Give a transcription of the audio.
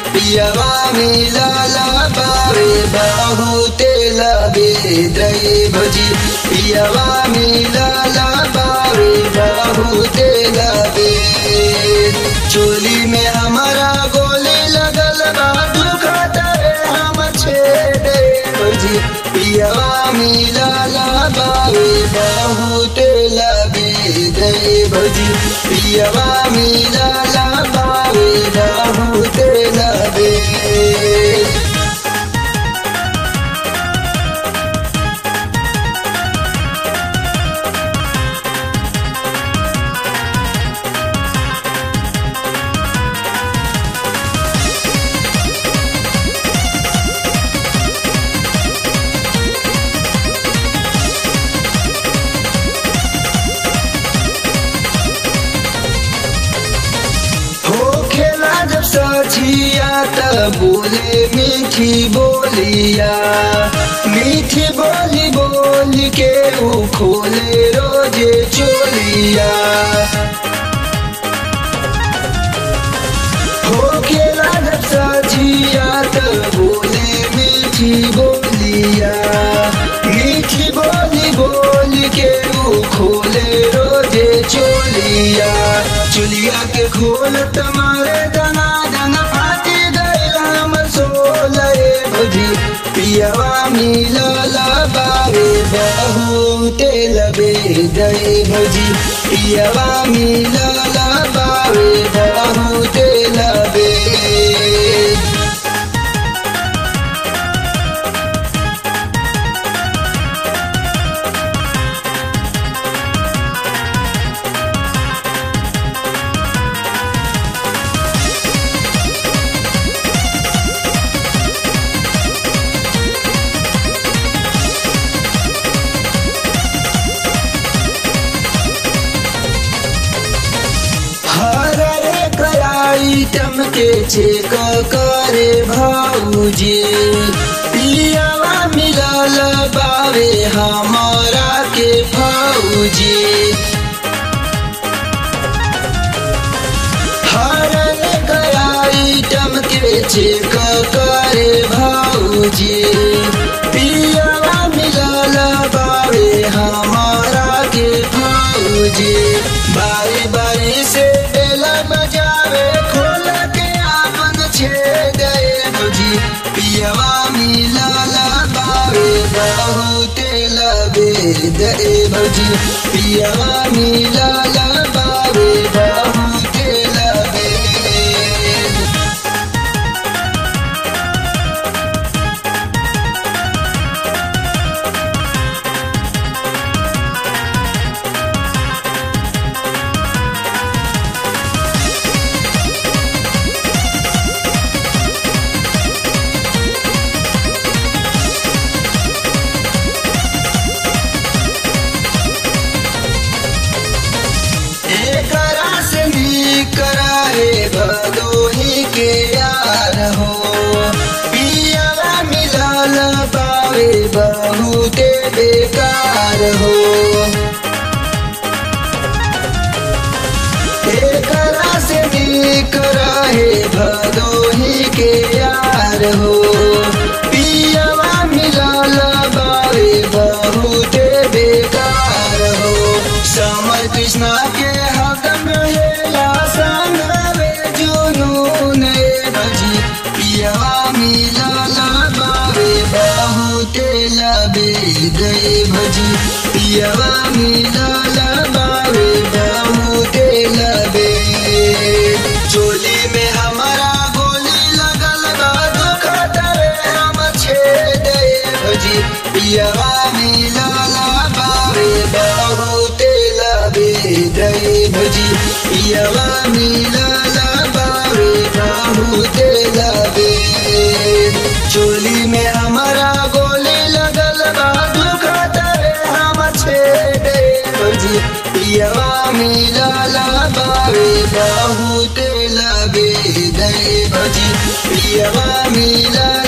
पियवा मिलला बावे बहुते लगे दई भजी पियवा मिलला बावे बहुते लगे चोली में हमारा गोली लगल बा दुखत रे हम छेड़े भजी पियवा मिलला बावे बहुते लगे दई भजी पियवा मिलला बावे बहुते लगे हो खेला जब सचिया त बोले मीठी बोलिया मीठी बोली बोल के वो खोले रोजे चोलिया हो खेला जब सचिया त बोले मीठी बोलिया मीठी बोली बोल के वो खोले रोजे चोलिया चुलिया के खोल तुम्हारे दना दना फाटी गए हम सोलए भजी पियवा मिलला बावे बहुते लबे दए भजी पियवा मिलला बावे बहुते लबे हर एक आइटम के चेक करे भाऊजी पियावा मिलल बावे हमारा के भाऊजी हर एक आइटम के चेक करे भाऊजी पियावा मिलल बावे हमारा के भाऊजी बारी बारी से बेला बजावे खोल के आपन छेद भजी पियवा मिलल बावे बहुते लबे दे भजी पियवा मिलल बावे बहुते लबे एकरा से कराए भदोही के यार हो पियवा मिलल बावे बहुते बेकार हो एकरा से कराए भदोही के यार हो पियवा मिलल बावे बहुते बेकार हो समर कृष्णा के हकम हेला संगवे जुनून भजी पियवा मिलल बावे बहुते लबे गए भजी पियवा मिलल बावे बहुते लबे चोली में हमारा गोली लगल बा दुखत रे हम छेद भजी पियवा मिलल बावे बहुते लबे दे भजी पियवा मिलल बावे बहुते लबे चोली में हमारा गोली लगल बा दुखत रे हम छेदे भजी पियवा मिलल बावे बहुते लबे दे भजी पियवा मिलल